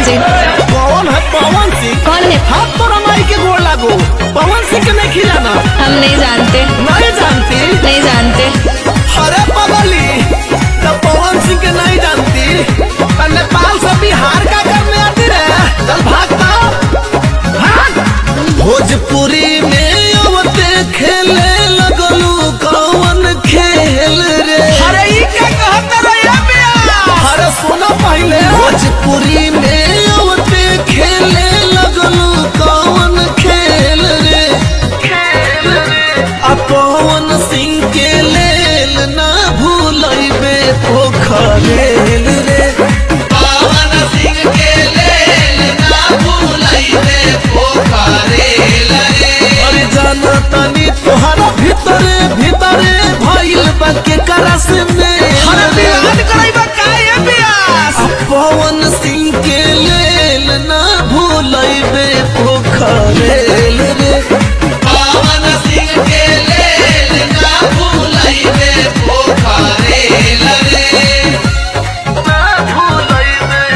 सिंह कौन है पवन सिंह कौन है हाथ तो रमाई के गोड़ लागो पवन सिंह के नहीं खिलाना हम नहीं जानते नहीं जानती नहीं जानते अरे पगली तो पवन सिंह के नहीं जानती तो नेपाल से बिहार का करने आती रे चल भागता भाग भोजपुरी में अवते खेले लगलू कौन खेल रे अरे ई क्या कहत रे बिया अरे सुनो पहले भोजपुरी में अवते खेले लगलू कौन खेल रे खेल रे आ पवन सिंह के लेल ना भूलैबे पोखरेल रे पवन सिंह के लेल ना भूलैबे पोखरेल रे अरे जाना तनी तोहरा भीतरे भीतरे भइल बा के करस में अरे बियान करैबा काहे बियास पवन सिंह के लेल ना भूलैबे पोखरेल रे पवन सिंह के लेल ना भूलैबे पोखरेल रे ना भूलैबे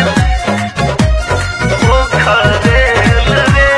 पोखरेल रे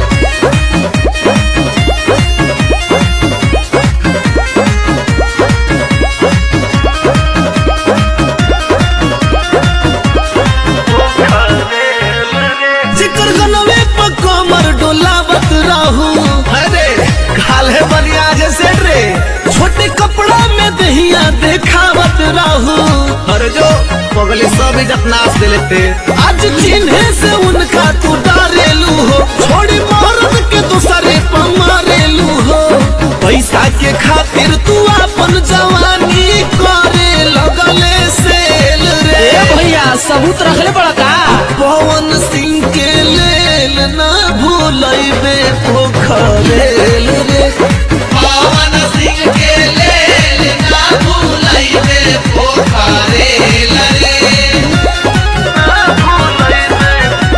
जिकर गनवे पर कमर डोलावत रहू अरे काले बनिया जैसे रे छोटे कपड़ा में दहिया देखावत रहू अरे जो पगले सब इज्जत नाश दे लेते आज चिन्हे से उनका तू डारेलू हो छोड़ी मर्द के दूसरे पर मारेलू हो पैसा के खातिर तू अपन जवानी करे लगले सेल रे भैया सबूत रखले पड़ा का पवन सिंह के लेल ना भूलैबे पोखरेल रे पवन सिंह के लेल ना भूलैबे पोखरेल रे ना भूलैबे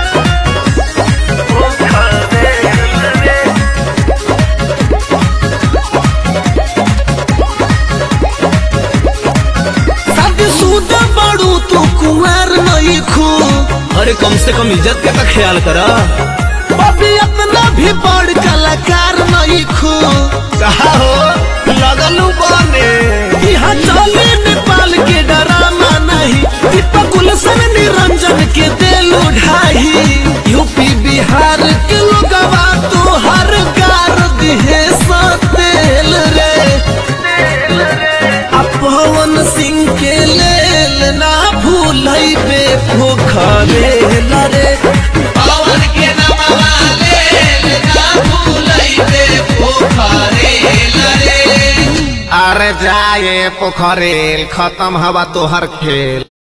पोखरेल रे शादीशुदा बड़ू तू कुंवर नहीं खू अरे कम से कम इज्जत का ख्याल करा अभी अपना भी बड़ कलाकार नहीं खू कहा हो लगलू बने यहाँ चले नेपाल के डराना नहीं दीपक गुलशन निरंजन के दिल उठाई यूपी बिहार के लोगवा तो हर गार दिहे सतेल रे आ पवन सिंह के लेल ना भूलैबे पोखरेल रे पवन के नमवा लेल ना भूलैबे पोखरेल रे अरे जाए पोखरेल खत्म हवा तोहर खेल